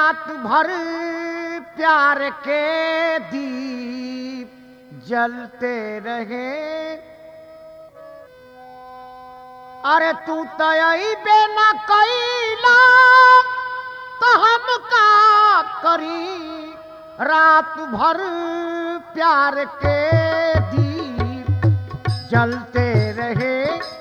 रात भर प्यार के दीप जलते रहे अरे तू तयबे न कैला तो हम का करी रात भर प्यार के दीप जलते रहे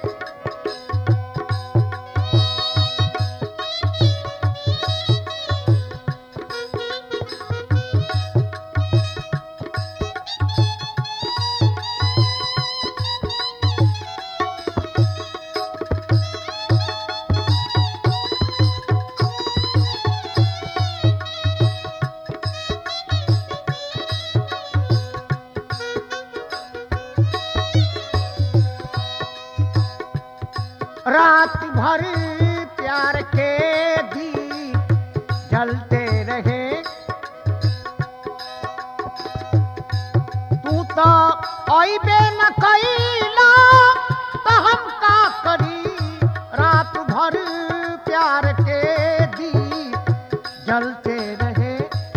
रात भर प्यार के दीप जलते रहे तू तो अबे न कैला तो हम का करी रात भर प्यार के दीप जलते रहे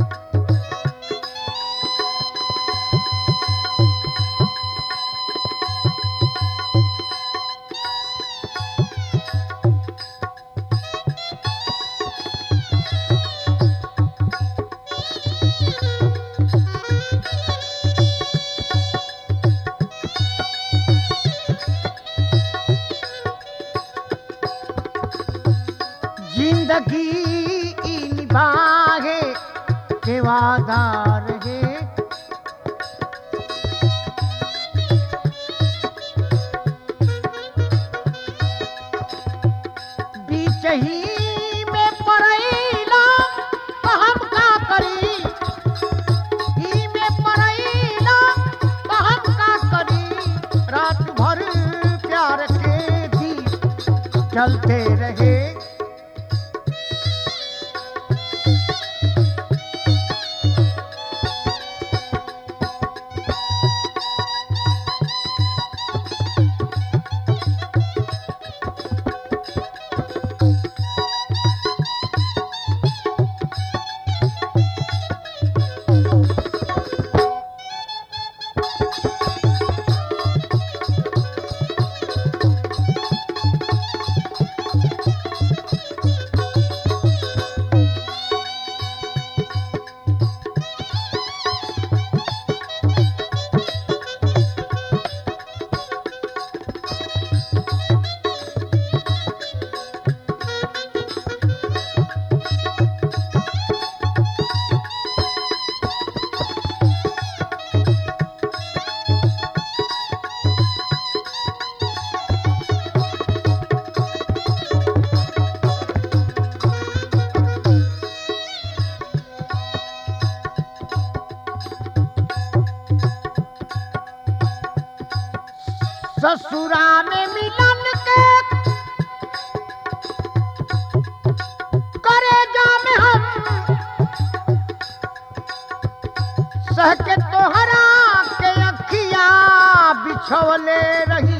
जिंदगी ई निभाए के वादा रहे बीच ही में पड़ैला तो हम का करी ही में पड़ैला तो हम का करी रात भर प्यार के दीप चलते रहे ससुरा में मिलन के करे में हम सह के तोहरा के अखिया बिछवले रही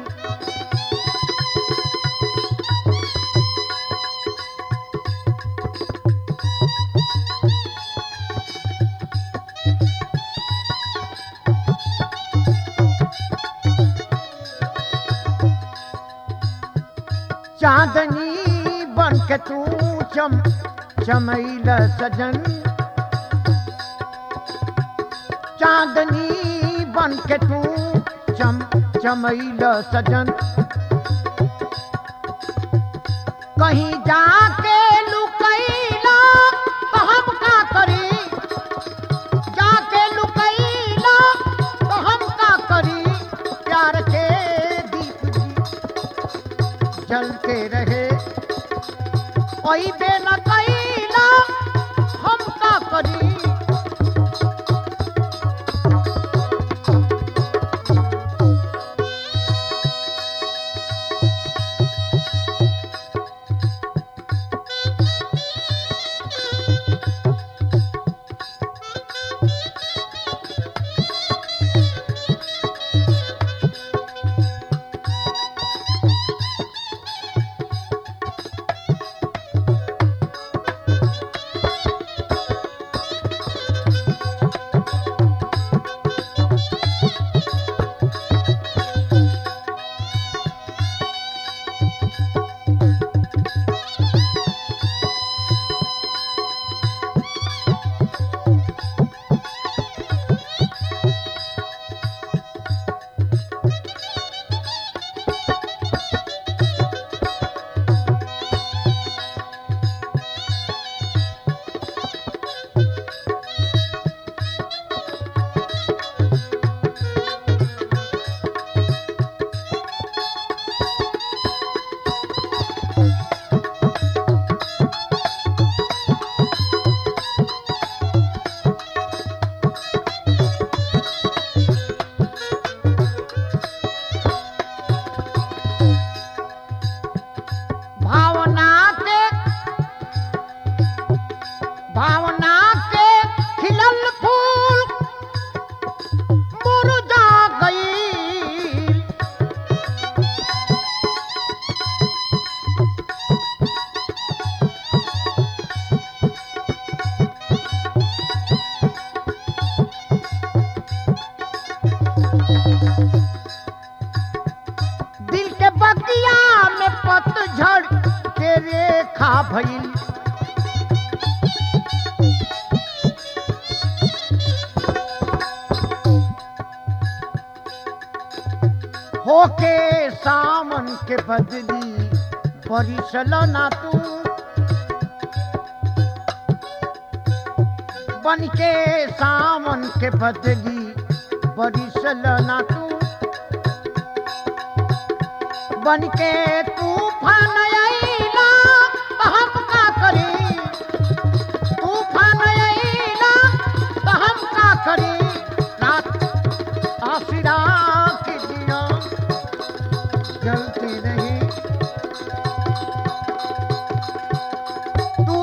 चांदनी बन के तू चम चमैल सजन चांदनी बन के तू चम चमैल सजन कहीं जाके लुकैला तो हम का करी जाके लुकैला तो हम का करी प्यार के दीप जी जलते रहे कोई बेला कैला हम का करी का भइल होके सावन के बदली परिसल ना तू बन के सावन के बदली परिसल ना तू बन के तूफान आईला तो हम का करी तूफान आईला तो हम का करी रात आसिरा की दिया जलती नहीं तू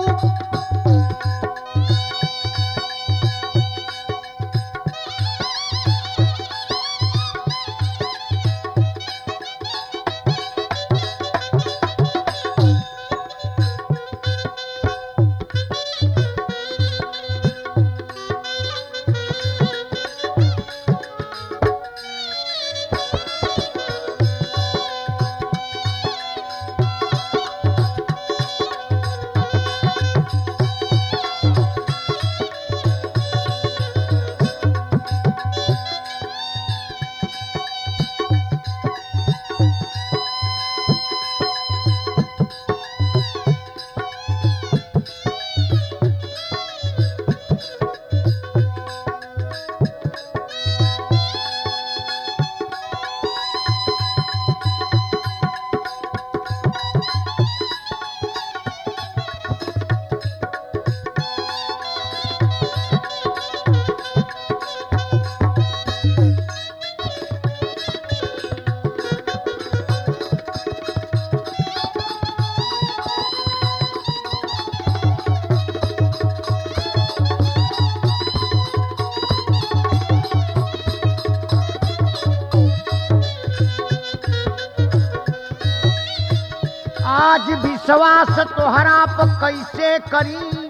आज विश्वास तोहरा पर कैसे करी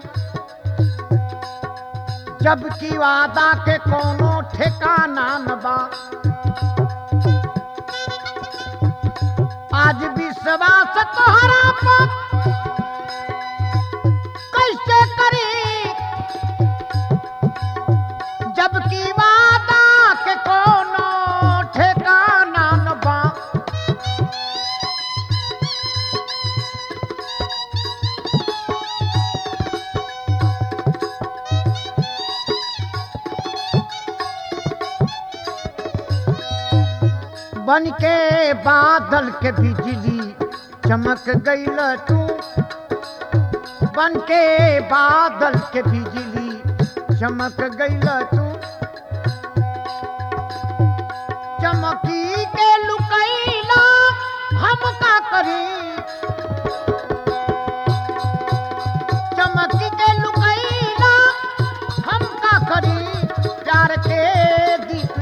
जबकि वादा के कोनो ठिकाना न बा आज विश्वास तोहरा पर कैसे करी जबकि वादा के कोनो ठिकाना न बा बन के बादल के बिजली चमक गईल तू बन के बादल के बिजली चमक गईल तू चमकी के लुकैला हम का करी चमकी के लुकैला हम का करी प्यार के दीप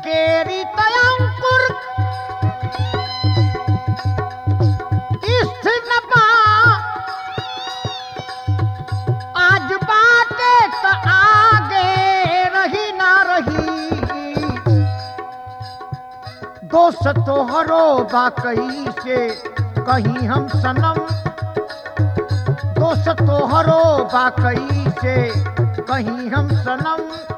केरी तयंकुर स्थिर न पा आज बाटे त आगे रही ना रही दोस्त तोहरो बाकई से कहीं हम सनम दोस्त तोहरो बाकई से कहीं हम सनम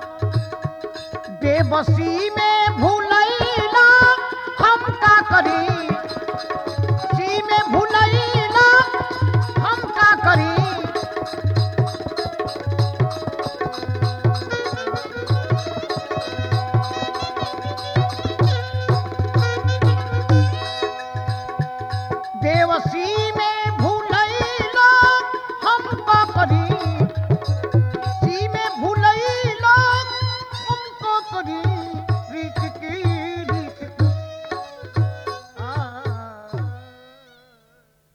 बेबसी में भूलैला हम का करी सी में भूलैला हम का करी देवसी में भूलैला हम का करी सी में भूलैला हम का करी प्रीत की